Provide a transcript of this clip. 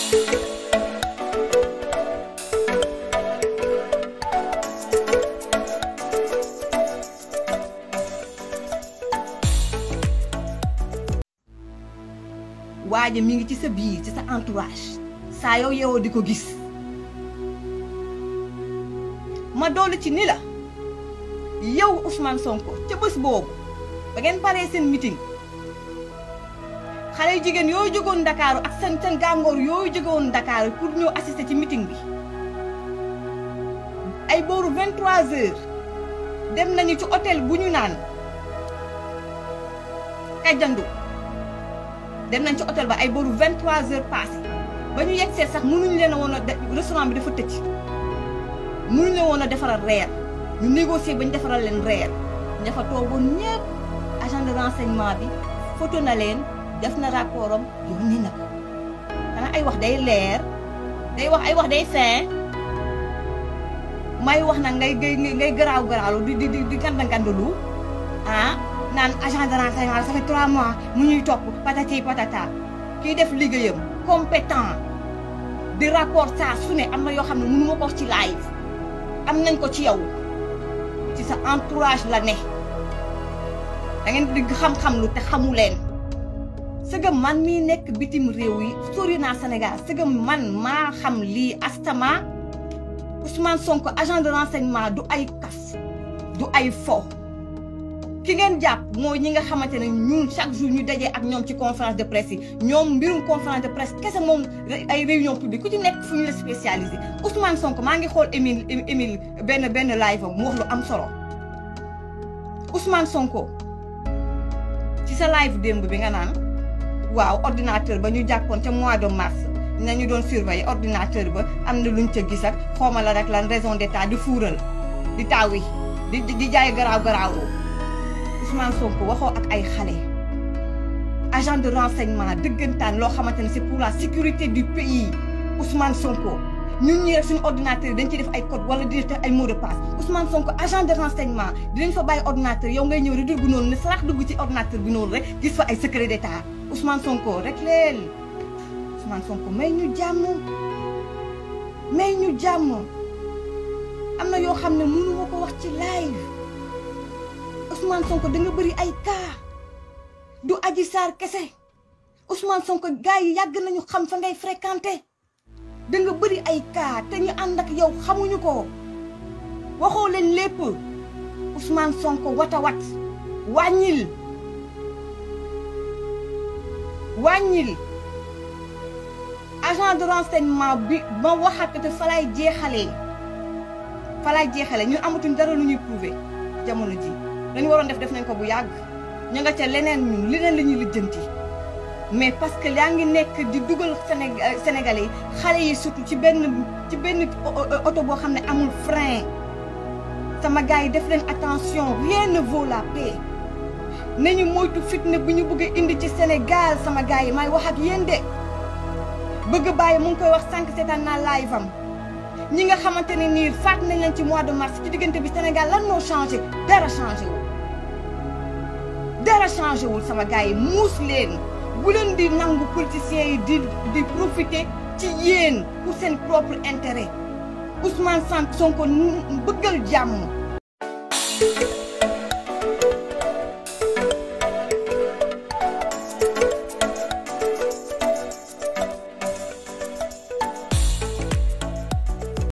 waaja mi ngi ci sa biir ci sa entourage saa yow yeewoo di ko gis ma doolu ci ni la yow Ousmane Sonko ca bés boobu ba ngeen paree seen meeting xale yu jigéen yooyu jógoon Ndakaaru ak seen seen gàngoor yooyu jógoon Ndakaaru pour ñëw assister ci meeting bi ay booru 23 heures dem nañu ci hôtel bu ñu naan Kajandu dem nañ ci hôtel ba ay booru 23 heures passé ba ñu yegg see sax mënuñu leen a woon a restaurant bi dafa tëj mënuñu leen woon a defaral reer ñu négocier ba ñu defaral leen reer ña fa toogoon ñëpp agent de renseignement bi photo na leen def na rapport am yónnee na ko xanaa ay wax day leer day wax ay wax day fin may wax nag ngay ngay ngay garaaw garaalu di di di di ganda gandalu ah naan agent de renseignement ça fait trois mois mu ñuy topp patati patata kii def liggéeyam compétent di rapport saa su ne am na yoo xam ne mënu ma ko wax ci live am nañ ko ci yow ci sa entourage la ne da ngeen di xam-xam lu te xamu leen sëgëm man mii nekk bitim réew yi sori naa Sénégal sëgëm man maa xam lii astama Ousmane Sonko agent de renseignement du ay kaf du ay fo ki ngeen jàpp mooy ñi nga xamante ne ñun chaque jour ñu dajee ak ñoom ci conférence de presse yi ñoom mbirum conférence de presse kese moom ay réunion publique ku ci nekk fu ñu la spécialisé Ousmane Sonko maa ngi xool Émile Émile benn benn live am mu wax lu am solo Ousmane Sonko ci sa live démb bi nga naan waaw ordinateur ba ñu jàppoon ca mois de mars nañu doon surveiller ordinateur ba am na luñ ca gis ak xawma la rek lan raison d'état di fuural di taawi di di jaay garaaw garaaw Ousmane Sonko waxoo ak ay xale agent de renseignement dëggantaan loo xamante ne c'est pour la sécurité du pays Ousmane Sonko ñun ñi rek suñu ordinateur yi dañ ci def ay code wala di def ay mot de passe Ousmane Sonko agent de renseignement dinañ fa bàyyi ordinateur yow ngay ñëw rek dugg noonu ne sarax dugg ci ordinateur bi noonu rek gis fa ay secret d'état Ousmane Sonko rek leel Ousmane Sonko may ñu jàmm may ñu jàmm am na yoo xam ne mënu ma ko wax ci live Ousmane Sonko da nga bëri ay cas du Adji Sarr kese Ousmane Sonko gars yi yàgg nañu xam fa ngay fréquenté da nga bëri ay cas te ñu ànd ak yow xamuñu ko waxoo leen lépp Ousmane Sonko wata wat wàññil wàññil agent de renseignement bi ma waxaat te fa lay jeexalee fa lay jeexalee ñun amatuñ dara lu ñuy prouver jamono ji dañu waroon def def nañ ko bu yàgg ñu nga ca leneen ñun leneen la ñuy lijjanti mais parce que yaa ngi nekk di dugal Sénégalais yi xale yi surtout ci benn ci benn oto boo xam ne amul frein sama gars yi def leen attention rien ne vaut la paix nañu moytu fitna bi ñu bëgg a indi ci Sénégal sama gars yi may wax ak yéen de bëgg bàyyi mu ngi koy wax sànq seetaan naa live am ñi nga xamante ne nii faat nañ leen ci mois de mars ci diggante bi Sénégal lan moo changé dara changé wul dara changé wul sama gars yi muus leen bu leen di nangu politiciens yi di di profiter ci yéen pour seen propre intérêt Ousmane Sonko bëggal jàmm